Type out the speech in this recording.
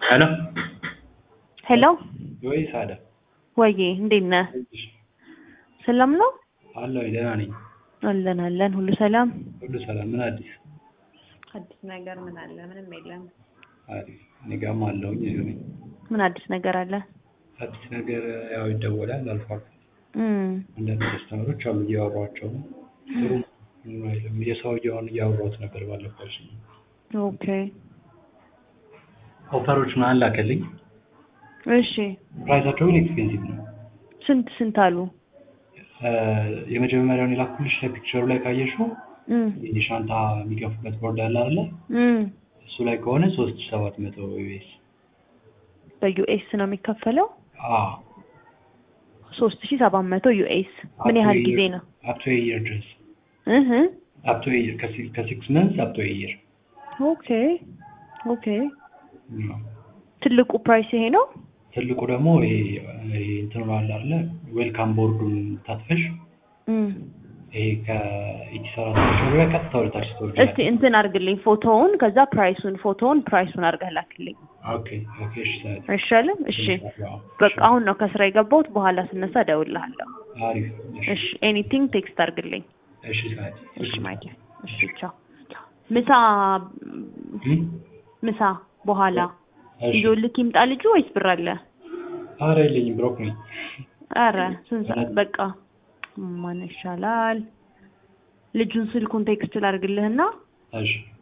ሄሎ ሄሎ ወይ ሳዳ ወዬ እንዴት ነህ? ሰላም ነው? አለሁ ደህና ነኝ። አለን አለን፣ ሁሉ ሰላም። ሁሉ ሰላም። ምን አዲስ? አዲስ ነገር ምን አለ? ምንም የለም። አሪፍ። እኔ ጋርም አለሁኝ እዚሁ ነኝ። ምን አዲስ ነገር አለ? አዲስ ነገር ያው ይደወላል አልፎ አልፎ። እም አንዳንድ ከስተመሮች አሉ እያወሯቸው ነው። ጥሩ ምንም አይልም። የሰውየውን እያወራሁት ነበር ባለፈው። ኦኬ ኦፈሮች ምናምን ላከልኝ። እሺ። ፕራይሳቸው ግን ኤክስፔንሲቭ ነው። ስንት ስንት አሉ? እ የመጀመሪያውን የላኩልሽ ላይ ፒክቸሩ ላይ ካየሽው እም ይህ ሻንጣ የሚገፉበት ቦርድ አለ አይደለ? እም እሱ ላይ ከሆነ ሶስት ሺህ ሰባት መቶ ዩኤስ በዩኤስ ነው የሚከፈለው? አዎ ሶስት ሺህ ሰባት መቶ ዩኤስ ምን ያህል ጊዜ ነው? አፕ ቱ ኤ ይር ድረስ እህ አፕ ቱ ኤ ይር ከሲክስ መንስ አፕ ቱ ኤ ይር ኦኬ ኦኬ። ትልቁ ፕራይስ ይሄ ነው? ትልቁ ደግሞ ይሄ ይሄ እንትኑ አለ አይደለ ዌልካም ቦርዱን ታጥፈሽ እም ይሄ ከኢቲ ሰራተኞች ጋር ቀጥታ ወደ ታች ስትወርጂ እስቲ እንትን አድርግልኝ ፎቶውን፣ ከዛ ፕራይሱን ፎቶውን ፕራይሱን አድርገህ ላክልኝ ኦኬ ኦኬ እሺ ሰዓት አይሻልም? እሺ በቃ አሁን ነው ከስራ የገባሁት። በኋላ ስነሳ እደውልልሃለሁ። አሪፍ እሺ ኤኒቲንግ ቴክስት አድርግልኝ። እሺ ሰዓት እሺ ማይክ እሺ ቻው። ምሳ እም? ምሳ በኋላ እሺ ይዞልክ ይምጣ ልጁ ወይስ ብር አለ? ኧረ የለኝም ብሮክ ነኝ አረ ስንት ሰዓት በቃ ማን ይሻላል? ልጁን ስልኩን ቴክስት ላድርግልህና እሺ